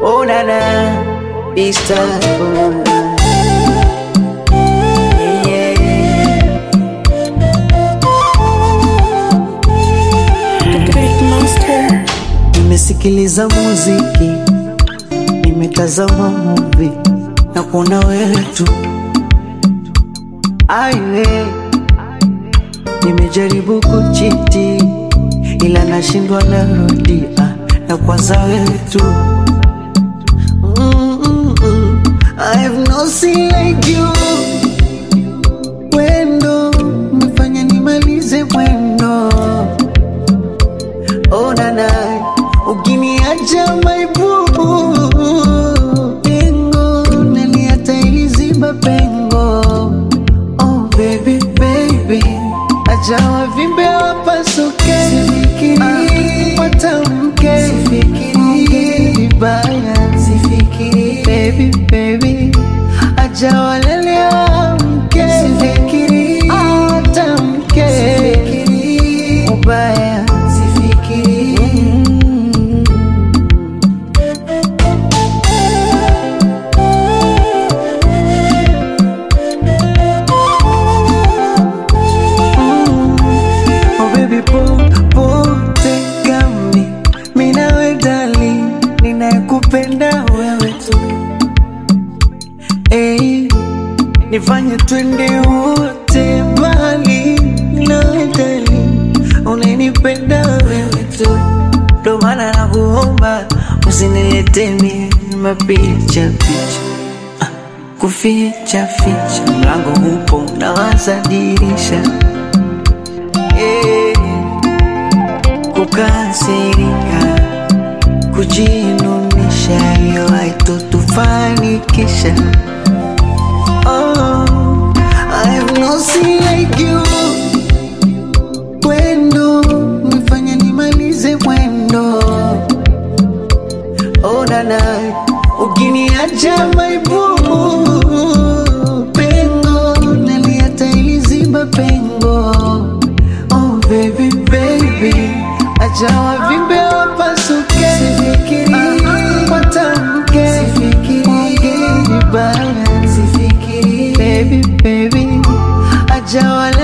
Oh na na, this time. Oh, na. Yeah, Great Monster. Nimesikiliza muziki, nimetazama movie na kuona wewe tu. Aiwe, nimejaribu kuchiti ila nashindwa, narudia na kwanza wewe tu. Mm-mm-mm. I have no sin like you. Wendo umefanya nimalize mwendo Oh nana, ukiniacha my boo Pengo, naliata iliziba pengo Oh baby, baby Acha wavimbe wapasuke Sifikiri, watamke Sifikiri, vibaya Sifikiri, baby, baby Acha walele wamke Sifikiri, watamke Sifikiri, ubaya Sifikiri mm. Oh baby po, pote gami Minawe dali Ninayekupenda wewe tu hey, Nifanye twende wote mbali Minawe dali Unanipenda wewe tu Ndo maana nakuomba Usinilete mimi mapicha picha Ah, Kuficha ficha Mlango upo nawaza dirisha Eh, kukasirika, kujinunisha, hiyo haitotufanikisha. Oh, I have no sin like you. Wendo umefanya nimalize mwendo. Oh nana, ukiniacha my boo, pengo naliata iliziba pengo. Oh baby baby, acha wavimbe wapasuke, sifikiri watamke, sifikiri ongea vibaya, sifikiri baby baby, acha wale